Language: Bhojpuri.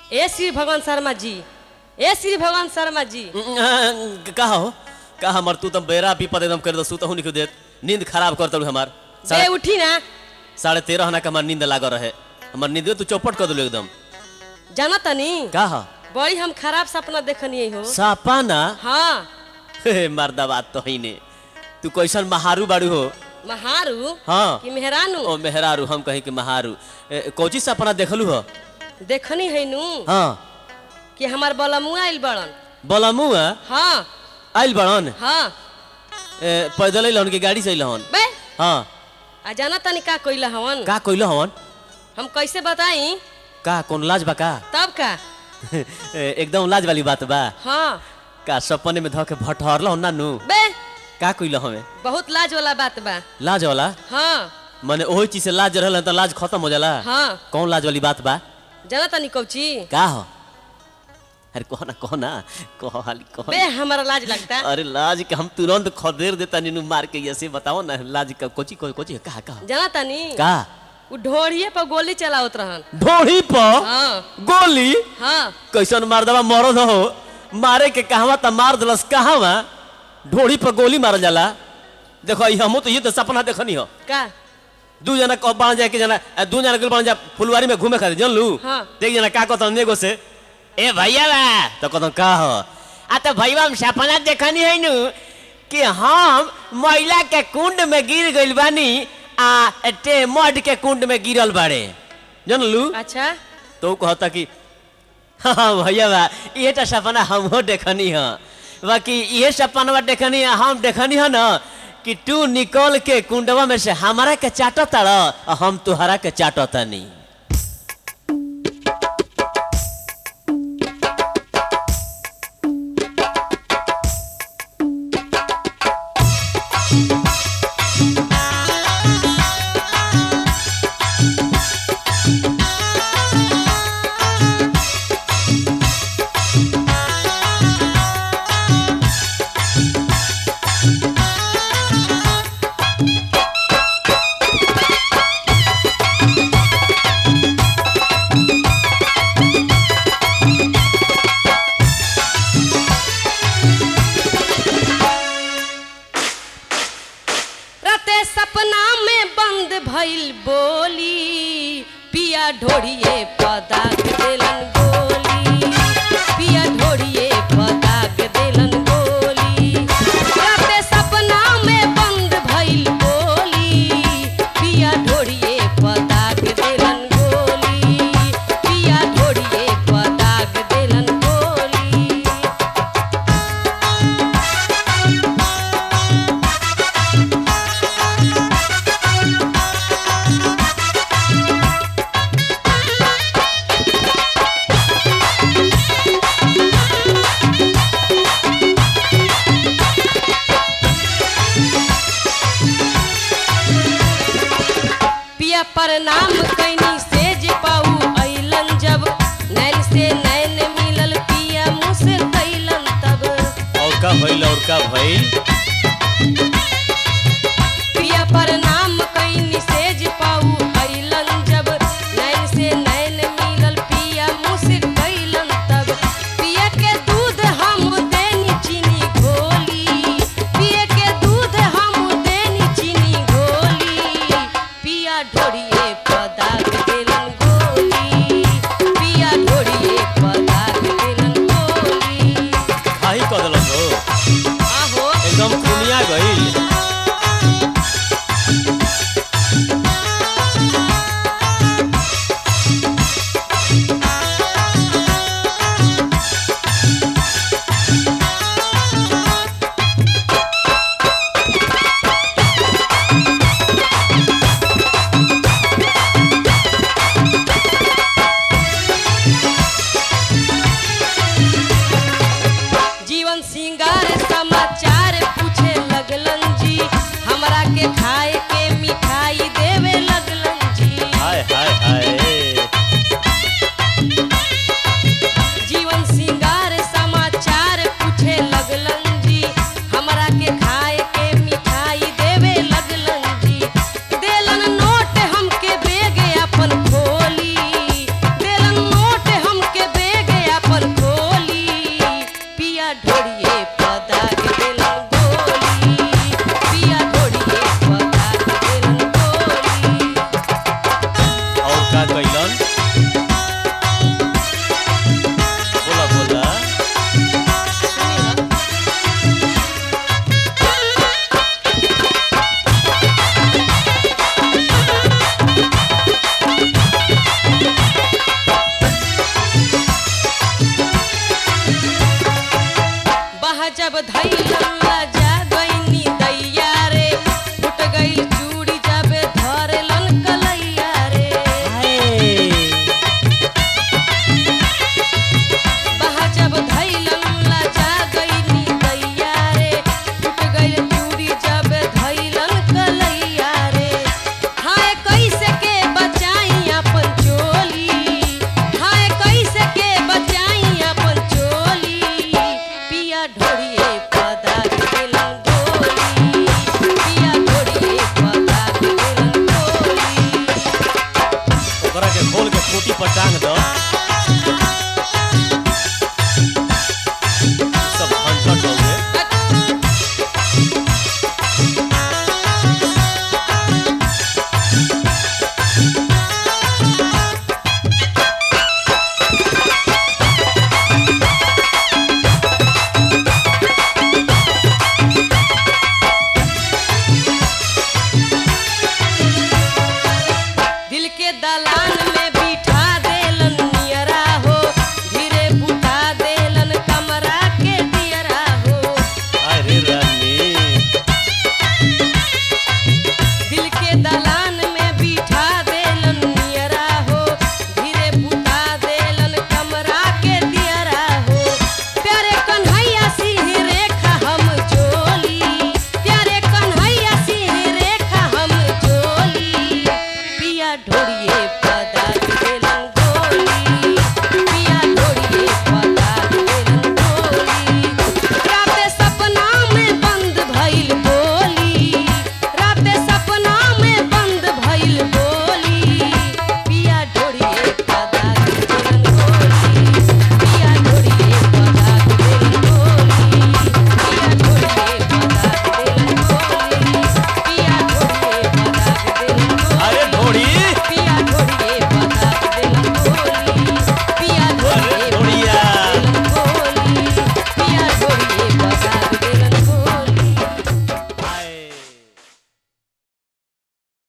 ए श्री भगवान शर्मा जी ए श्री भगवान शर्मा जी का हो का हमर तू तो बेरा विपद एकदम कर दो सुतहु निकल देत नींद खराब कर तलू हमार बे साढ़े उठी ना साढ़े तेरह ना के हमार नींद लागल रहे हमार नींद तू चौपट कर दिलो एकदम जाना तनी का हो बड़ी हम खराब सपना देखनी हो सपाना हाँ हे मर्दा बात तो ही ने तू कैसन महारू बाड़ू हो महारू हाँ कि मेहरानू ओ मेहरारू हम कहीं के महारू ए, कोची सपना देखलू हो देखनी है नू हाँ कि हमार बलमुआ आइल बड़न बलमुआ हाँ आइल बड़न हाँ ए, पैदल अइलहन की गाड़ी से अइलहन बे हाँ आ जाना तनी का कइला हवन का कइल हवन हम कैसे बताई का कौन लाज बा का तब का ए, एकदम लाज वाली बात बा हाँ का सपने में धके भटहरल ना नु बे का कइल हमें बहुत लाज वाला बात बा लाज वाला हाँ माने ओही चीज से लाज रहल त लाज खत्म हो जाला हाँ कौन लाज वाली बात बा जाना तनी कौची का हो अरे कहो ना कहो ना कहो हाली कहो बे हमारा लाज लगता अरे लाज के हम तुरंत खदेर देता नीनू मार के ऐसे बताओ ना लाज का कोची को कोची कहा कहा जाना तनी का उ ढोड़िए पर गोली चलावत रहन ढोड़ी पर हाँ गोली हाँ कैसन मार दवा मरद हो मारे के कहवा त मार दलस कहवा ढोड़ी पर गोली मारल जाला देखो ई हमहू तो ये तो सपना देखनी हो का दू जना कह बन जाए कि जना अ, दू जना गेल बन जा फुलवारी में घूमे खातिर जानलू हाँ। देख जना का कहत एगो से ए भैया बा तो कहत का हो आ तो भैया हम सपना देखनी है नु कि हम महिला के कुंड में गिर गइल बानी आ टे मड के कुंड में गिरल बाड़े जानलू अच्छा तो कहता कि हाँ भैया बा ये तो सपना हमहो देखनी है बाकी ये सपना देखनी है हम देखनी है ना कि तू निकल के कुंडवा में से हमारा के चाटो ताड़ हम तुहरा के चाटो तनी रते सपना में बंद भइल बोली पिया ढोड़िए पदाक देलन गोली पिया ढोड़िए पदाक देलन गोली रते सपना में बंद भइल बोली पिया ढोड़िए पदाक देलन गोली पिया ढोड़िए पदाक देलन गोली पिया प्रणाम कैनी सेज पाऊ अइलन जब नैन से नैन मिलल पिया मुँह से कैलन तब और का भइल और का भइल पिया प्रणाम कैनी सेज पाऊ अइलन जब नैन से नैन मिलल पिया मुँह से कैलन तब पिया के दूध हम देनी चीनी घोली पिया के दूध हम देनी चीनी घोली पिया ढोड़िए पदाक देलन गोली पिया ढोड़िए पदाक देलन गोली खाही कह देलक हो आहो खोल के खूटी पर टांग दो सब झंझट हो गए दिल के दलान में बिठा देलन नियरा हो धीरे बुता देलन कमरा के दियरा हो अरे रानी दिल के दलान में बिठा देलन नियरा हो धीरे बुता देलन कमरा के दियरा हो प्यारे कन्हैया सिंह रेखा हम चोली प्यारे कन्हैया सिंह रेखा हम चोली पिया ढोड़िए पदा